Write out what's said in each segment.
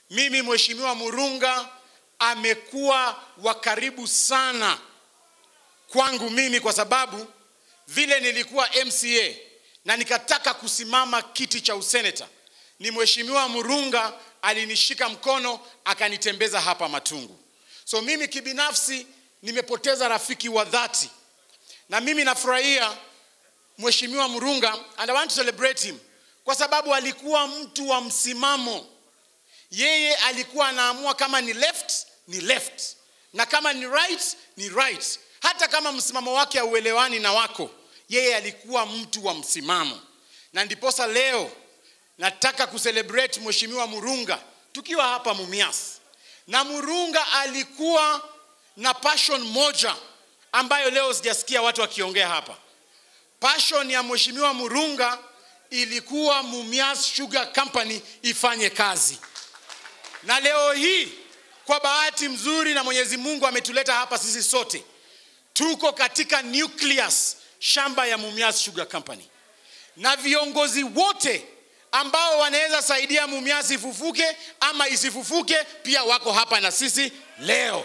mimi mheshimiwa Murunga amekuwa wa karibu sana kwangu mimi kwa sababu vile nilikuwa MCA na nikataka kusimama kiti cha useneta, ni mheshimiwa Murunga alinishika mkono akanitembeza hapa Matungu. So mimi kibinafsi nimepoteza rafiki wa dhati, na mimi nafurahia mheshimiwa Murunga and I want to celebrate him kwa sababu alikuwa mtu wa msimamo. Yeye alikuwa anaamua kama ni left ni left na kama ni right ni right, hata kama msimamo wake hauelewani na wako, yeye alikuwa mtu wa msimamo, na ndiposa leo nataka kucelebrate mheshimiwa Murunga tukiwa hapa Mumias, na Murunga alikuwa na passion moja ambayo leo sijasikia watu wakiongea hapa. Passion ya mheshimiwa Murunga ilikuwa Mumias Sugar Company ifanye kazi, na leo hii kwa bahati mzuri na Mwenyezi Mungu ametuleta hapa sisi sote, tuko katika nucleus shamba ya Mumias Sugar Company, na viongozi wote ambao wanaweza saidia Mumias ifufuke ama isifufuke pia wako hapa na sisi leo.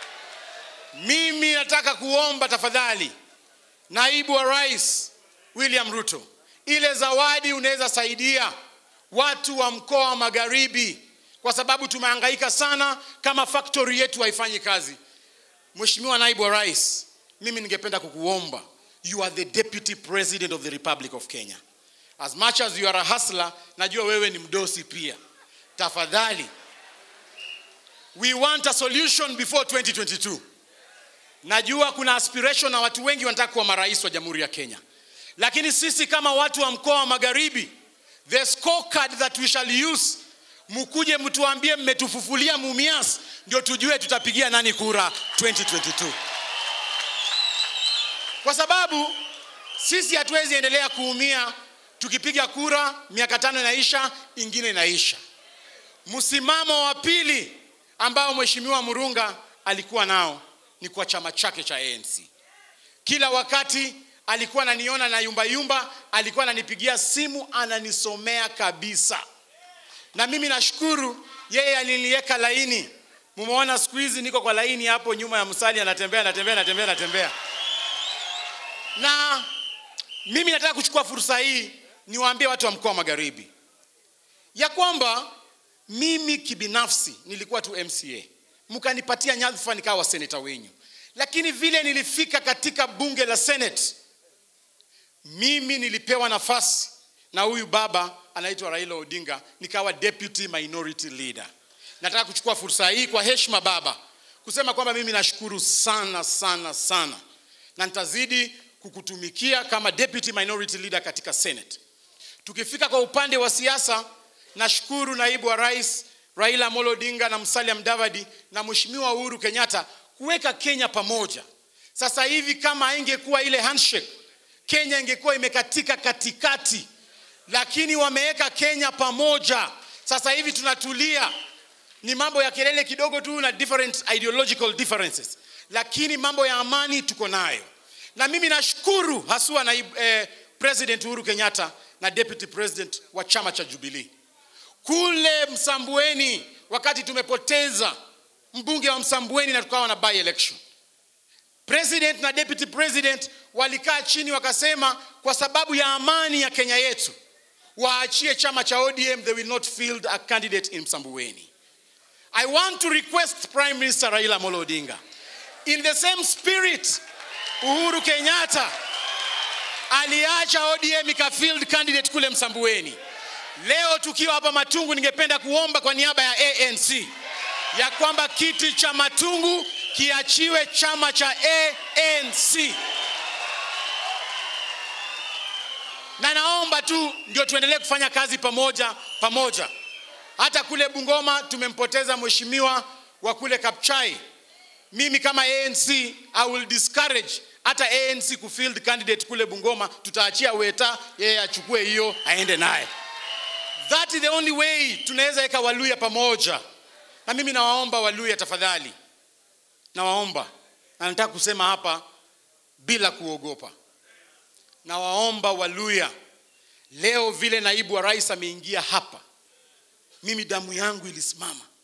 Mimi nataka kuomba tafadhali, naibu wa rais William Ruto, ile zawadi unaweza saidia watu wa mkoa wa Magharibi, kwa sababu tumehangaika sana kama factory yetu haifanyi kazi. Mheshimiwa naibu wa rais, mimi ningependa kukuomba, you are the deputy president of the Republic of Kenya. As much as you are a hustler, najua wewe ni mdosi pia. Tafadhali, we want a solution before 2022. Najua kuna aspiration na watu wengi wanataka kuwa marais wa Jamhuri ya Kenya, lakini sisi kama watu wa mkoa wa Magharibi, the scorecard that we shall use, mkuje mtuambie mmetufufulia Mumias, ndio tujue tutapigia nani kura 2022, kwa sababu sisi hatuwezi endelea kuumia tukipiga kura miaka tano inaisha, ingine inaisha. Msimamo wa pili ambao mheshimiwa Murunga alikuwa nao ni kwa chama chake cha ANC. Kila wakati alikuwa ananiona na yumba yumba, alikuwa ananipigia simu ananisomea kabisa, na mimi nashukuru yeye aliniweka laini. Mumeona siku hizi niko kwa laini hapo nyuma ya msali, anatembea anatembea anatembea anatembea, na mimi nataka kuchukua fursa hii niwaambie watu wa mkoa wa Magharibi ya kwamba mimi kibinafsi nilikuwa tu MCA, mkanipatia nyadhifa nikawa seneta wenyu, lakini vile nilifika katika bunge la Senate, mimi nilipewa nafasi na huyu baba anaitwa Raila Odinga, nikawa deputy minority leader. Nataka kuchukua fursa hii kwa heshima baba kusema kwamba mimi nashukuru sana sana sana, na nitazidi kukutumikia kama deputy minority leader katika Senate. Tukifika kwa upande wa siasa, nashukuru naibu wa rais Raila Amolo Odinga na Musalia Mudavadi na Mheshimiwa Uhuru Kenyatta kuweka Kenya pamoja. Sasa hivi kama haingekuwa ile handshake, Kenya ingekuwa imekatika katikati, lakini wameweka Kenya pamoja. Sasa hivi tunatulia, ni mambo ya kelele kidogo tu na different ideological differences, lakini mambo ya amani tuko nayo, na mimi nashukuru haswa na eh, President Uhuru Kenyatta na deputy president wa chama cha Jubilee kule Msambweni, wakati tumepoteza mbunge wa Msambweni na tukawa na by election, president na deputy president walikaa chini wakasema, kwa sababu ya amani ya Kenya yetu waachie chama cha ODM, they will not field a candidate in Msambweni. I want to request Prime Minister Raila Amolo Odinga in the same spirit Uhuru Kenyatta aliacha ODM ika field candidate kule Msambweni. Leo tukiwa hapa Matungu, ningependa kuomba kwa niaba ya ANC ya kwamba kiti cha Matungu kiachiwe chama cha ANC, na naomba tu ndio tuendelee kufanya kazi pamoja pamoja. Hata kule Bungoma tumempoteza mheshimiwa wa kule Kapchai. Mimi kama ANC I will discourage hata ANC kufield candidate kule Bungoma, tutaachia Weta yeye achukue hiyo aende naye. That is the only way tunaweza weka Waluya pamoja. Na mimi nawaomba Waluya tafadhali, nawaomba na nataka kusema hapa bila kuogopa, nawaomba Waluya leo, vile naibu wa rais ameingia hapa, mimi damu yangu ilisimama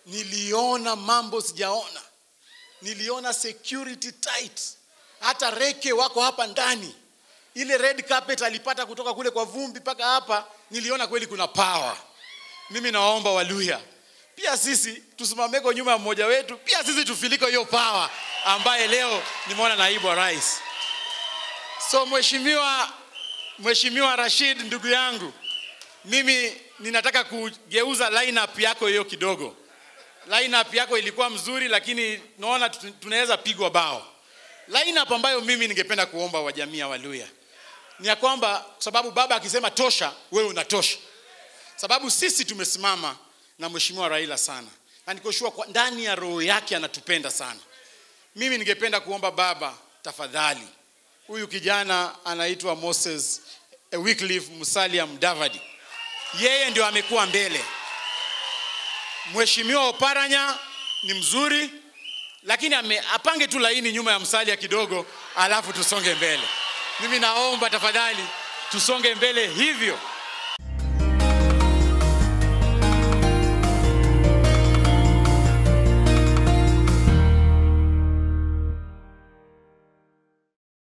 niliona mambo sijaona niliona security tight hata reke wako hapa ndani ile red carpet alipata kutoka kule kwa vumbi mpaka hapa niliona kweli kuna power mimi nawaomba waluya pia sisi tusimameko nyuma ya mmoja wetu pia sisi tufiliko hiyo power ambaye leo nimeona naibu wa rais so mheshimiwa mheshimiwa rashid ndugu yangu mimi ninataka kugeuza lineup yako hiyo kidogo lineup yako ilikuwa mzuri lakini naona tu- tunaweza pigwa bao lineup ambayo mimi ningependa kuomba wa jamii ya waluya ni ya kwamba kwa sababu baba akisema tosha wewe unatosha sababu sisi tumesimama na mheshimiwa raila sana na nikoshua kwa ndani ya roho yake anatupenda sana mimi ningependa kuomba baba tafadhali huyu kijana anaitwa moses eh, wycliffe musalia mdavadi yeye ndio amekuwa mbele mheshimiwa oparanya ni mzuri lakini ame, apange tu laini nyuma ya msalia kidogo alafu tusonge mbele mimi naomba tafadhali tusonge mbele hivyo